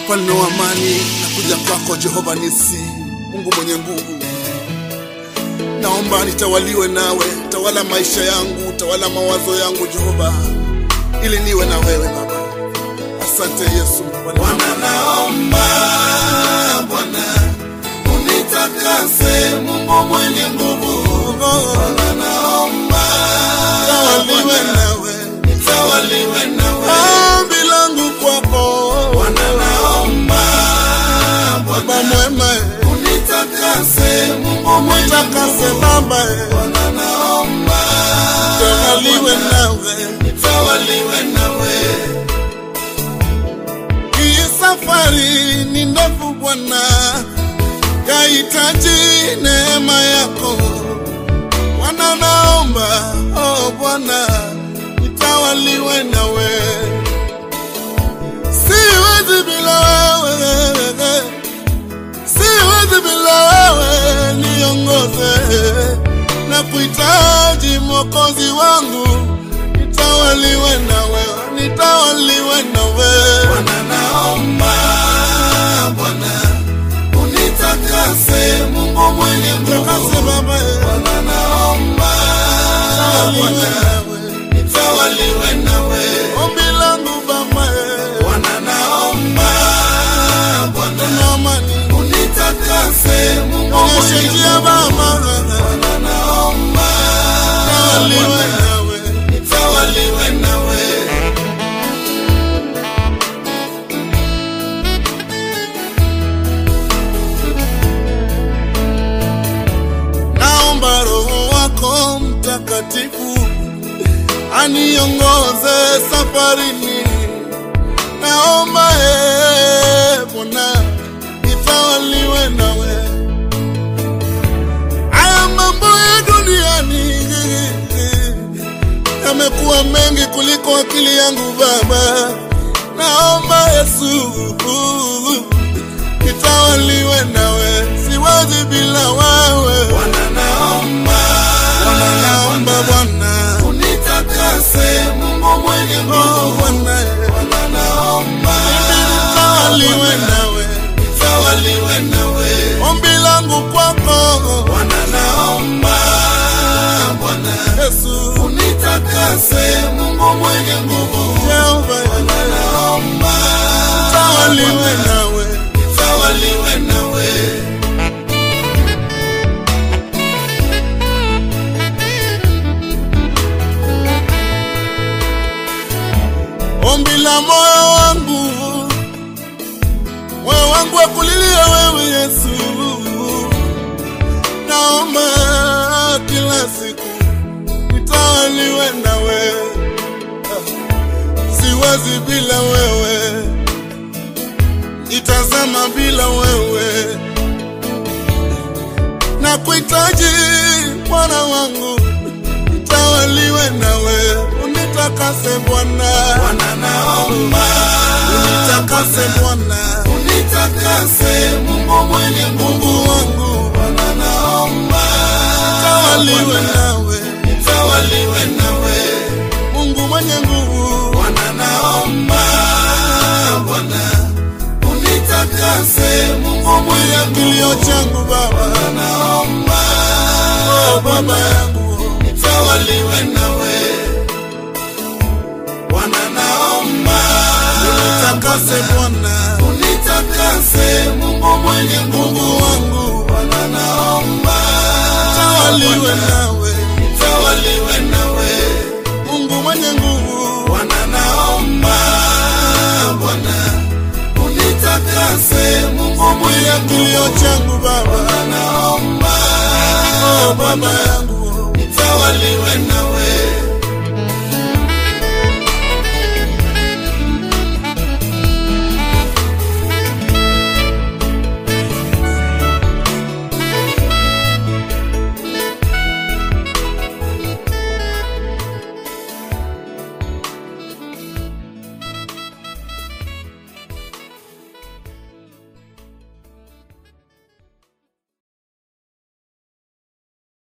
mfalme wa amani, nakuja kwako Jehova Nisi, Mungu mwenye nguvu. Naomba nitawaliwe nawe, tawala maisha yangu, tawala mawazo yangu Jehova, ili niwe na wewe Baba. Asante Yesu. Bwana, naomba Bwana unitakase, Mungu mwenye nguvu. Bwana, naomba Tawaliwe nawe, nitawaliwe nawe. ombi langu kwako Bwana, naomba Baba Bwana mwema, unitakase, Mungu mwenye takase nguvu. Baba, Bwana, naomba tawaliwe nawe. nitawaliwe nawe. Hii safari ni ndefu Bwana, yahitaji neema yako Bwana. Naomba oh Bwana, nitawaliwe nawe, siwezi bila wewe, siwezi bila wewe, niongoze na kuhitaji Mwokozi wangu, nitawaliwe nawe, nitawaliwe nawe. Bwana, naomba Bwana unitakase, Mungu mwenye Takase nguvu. Baba, Bwana, naomba tawaliwe Bwana nawe. nitawaliwe nawe. Ombi langu Baba, Bwana, naomba Bwana na amani unitakase, Mungu onyeshe mwenye njia nguvu. Baba, Bwana, naomba tawaliwe Bwana nawe. nitawaliwe nawe. Naomba Roho wako Mtakatifu aniongoze safarini. Naomba ee Bwana nitawaliwe nawe. Haya mambo ya duniani yamekuwa mengi kuliko akili yangu Baba. Naomba Yesu nitawaliwe nawe, siwezi bila wewe. Bwana, naomba Bwana, naomba Bwana, unitakase, Mungu mwenye oh nguvu. Bwana, Bwana, naomba nitawaliwe nawe, nitawaliwe nawe. ombi langu kwako Bwana, naomba Bwana Yesu, unitakase, Mungu mwenye nguvu. Jehova, Bwana, naomba nitawaliwe nawe, nitawaliwe nawe. ombi la moyo wangu, moyo wangu akulilia wewe Yesu, naomba kila siku nitawaliwe nawe, siwezi bila wewe, itazama bila wewe, na kuhitaji Bwana wangu, nitawaliwe nawe, unitakase Bwana, Bwana, naomba unitakase Bwana, unitakase, Mungu mwenye nguvu. Mungu wangu, Bwana, naomba nitawaliwe nawe, nitawaliwe nawe. Mungu mwenye nguvu, Bwana, naomba Bwana unitakase, Mungu mwenye kilio nguvu. changu Baba, Naomba oh Baba yangu, nitawaliwe nawe. Bwana, naomba unitakase Bwana, unitakase, Mungu mwenye nguvu. Mungu wangu, Bwana, naomba nitawaliwe nawe, nitawaliwe nawe. Mungu mwenye nguvu, Bwana, naomba Bwana unitakase, Mungu mwenye kilio nguvu. changu Baba, naomba oh Baba yangu, nitawaliwe